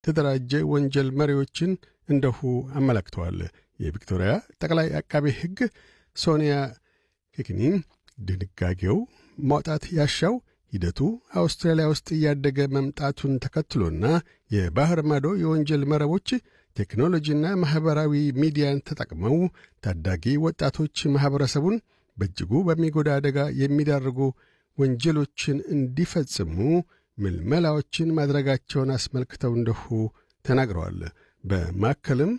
የተደራጀ ወንጀል መሪዎችን እንደሁ አመላክተዋል። የቪክቶሪያ ጠቅላይ አቃቤ ሕግ ሶኒያ ኬክኒን ድንጋጌው ማውጣት ያሻው ሂደቱ አውስትራሊያ ውስጥ እያደገ መምጣቱን ተከትሎና የባህር ማዶ የወንጀል መረቦች ቴክኖሎጂና ማኅበራዊ ሚዲያን ተጠቅመው ታዳጊ ወጣቶች ማኅበረሰቡን በእጅጉ በሚጎዳ አደጋ የሚዳርጉ ወንጀሎችን እንዲፈጽሙ ምልመላዎችን ማድረጋቸውን አስመልክተው እንደሁ ተናግረዋል። በማከልም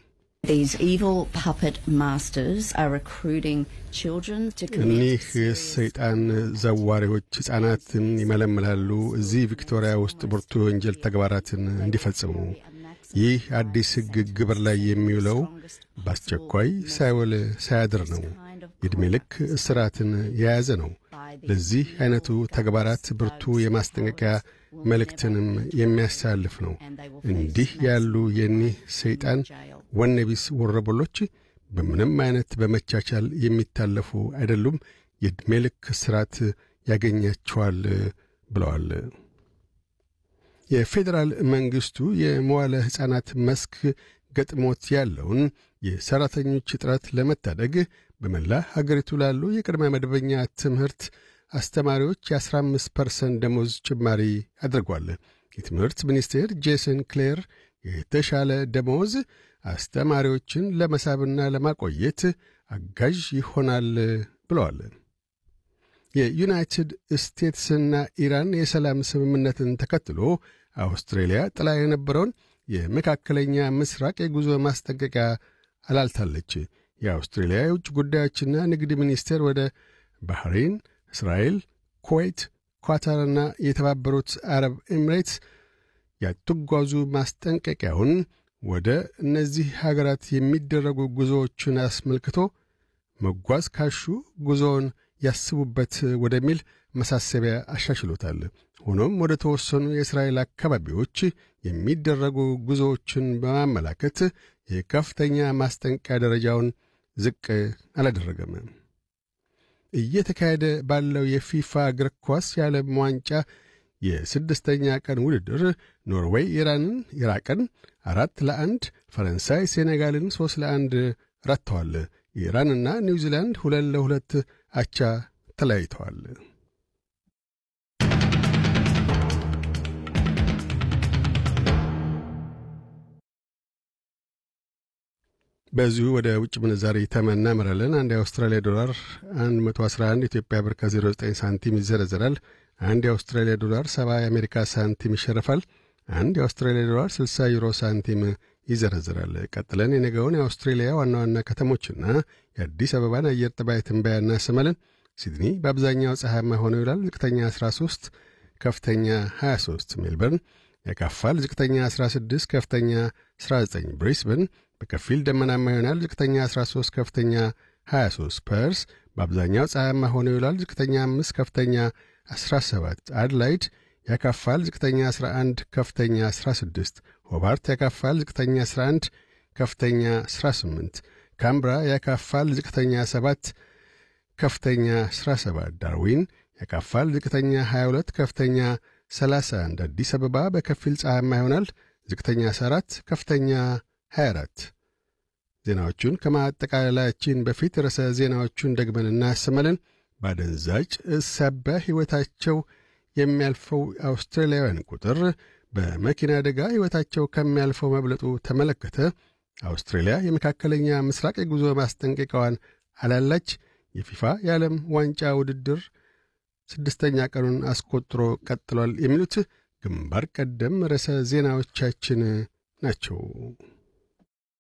እኒህ ሰይጣን ዘዋሪዎች ሕፃናትን ይመለምላሉ እዚህ ቪክቶሪያ ውስጥ ብርቱ የወንጀል ተግባራትን እንዲፈጽሙ። ይህ አዲስ ሕግ ግብር ላይ የሚውለው በአስቸኳይ ሳይውል ሳያድር ነው። የዕድሜ ልክ እስራትን የያዘ ነው። ለዚህ ዐይነቱ ተግባራት ብርቱ የማስጠንቀቂያ መልእክትንም የሚያሳልፍ ነው። እንዲህ ያሉ የኒህ ሰይጣን ወነቢስ ወረበሎች በምንም ዐይነት በመቻቻል የሚታለፉ አይደሉም። የዕድሜ ልክ እስራት ያገኛቸዋል ብለዋል። የፌዴራል መንግሥቱ የመዋለ ሕፃናት መስክ ገጥሞት ያለውን የሠራተኞች እጥረት ለመታደግ በመላ ሀገሪቱ ላሉ የቅድመ መደበኛ ትምህርት አስተማሪዎች የ15 ፐርሰንት ደሞዝ ጭማሪ አድርጓል። የትምህርት ሚኒስቴር ጄሰን ክሌር የተሻለ ደሞዝ አስተማሪዎችን ለመሳብና ለማቆየት አጋዥ ይሆናል ብለዋል። የዩናይትድ ስቴትስና ኢራን የሰላም ስምምነትን ተከትሎ አውስትሬልያ ጥላ የነበረውን የመካከለኛ ምስራቅ የጉዞ ማስጠንቀቂያ አላልታለች። የአውስትሬልያ የውጭ ጉዳዮችና ንግድ ሚኒስቴር ወደ ባህሬን፣ እስራኤል፣ ኩዌት፣ ኳታርና የተባበሩት አረብ ኤሚሬትስ ያትጓዙ ማስጠንቀቂያውን ወደ እነዚህ ሀገራት የሚደረጉ ጉዞዎችን አስመልክቶ መጓዝ ካሹ ጉዞውን ያስቡበት ወደሚል መሳሰቢያ አሻሽሎታል። ሆኖም ወደ ተወሰኑ የእስራኤል አካባቢዎች የሚደረጉ ጉዞዎችን በማመላከት የከፍተኛ ማስጠንቀቂያ ደረጃውን ዝቅ አላደረገም። እየተካሄደ ባለው የፊፋ እግር ኳስ የዓለም ዋንጫ የስድስተኛ ቀን ውድድር ኖርዌይ ኢራንን፣ ኢራቅን አራት ለአንድ፣ ፈረንሳይ ሴኔጋልን ሦስት ለአንድ ረትተዋል። ኢራንና ኒውዚላንድ ሁለት ለሁለት አቻ ተለያይተዋል። በዚሁ ወደ ውጭ ምንዛሪ ተመን እናመራለን። አንድ የአውስትራሊያ ዶላር 111 ኢትዮጵያ ብር ከ09 ሳንቲም ይዘረዘራል። አንድ የአውስትራሊያ ዶላር 70 የአሜሪካ ሳንቲም ይሸርፋል። አንድ የአውስትራሊያ ዶላር 60 ዩሮ ሳንቲም ይዘረዝራል። ቀጥለን የነገውን የአውስትሬሊያ ዋና ዋና ከተሞችና የአዲስ አበባን አየር ጠባይ ትንበያ እናሰማለን። ሲድኒ በአብዛኛው ፀሐያማ ሆኖ ይውላል። ዝቅተኛ 13፣ ከፍተኛ 23። ሜልበርን ያካፋል። ዝቅተኛ 16፣ ከፍተኛ 19። ብሪስበን በከፊል ደመናማ ይሆናል። ዝቅተኛ 13፣ ከፍተኛ 23። ፐርስ በአብዛኛው ፀሐያማ ሆኖ ይውላል። ዝቅተኛ 5፣ ከፍተኛ 17። አድላይድ ያካፋል። ዝቅተኛ 11 ከፍተኛ 16። ሆባርት ያካፋል። ዝቅተኛ 11 ከፍተኛ 18። ካምብራ ያካፋል። ዝቅተኛ 7 ከፍተኛ 17። ዳርዊን ያካፋል። ዝቅተኛ 22 ከፍተኛ 31። አዲስ አበባ በከፊል ፀሐያማ ይሆናል። ዝቅተኛ 14 ከፍተኛ 24። ዜናዎቹን ከማጠቃለላችን በፊት ርዕሰ ዜናዎቹን ደግመን እናሰማለን። ባደንዛጭ ሳቢያ ሕይወታቸው የሚያልፈው አውስትራሊያውያን ቁጥር በመኪና አደጋ ሕይወታቸው ከሚያልፈው መብለጡ ተመለከተ። አውስትሬልያ የመካከለኛ ምስራቅ የጉዞ ማስጠንቀቂያዋን አላላች። የፊፋ የዓለም ዋንጫ ውድድር ስድስተኛ ቀኑን አስቆጥሮ ቀጥሏል። የሚሉት ግንባር ቀደም ርዕሰ ዜናዎቻችን ናቸው።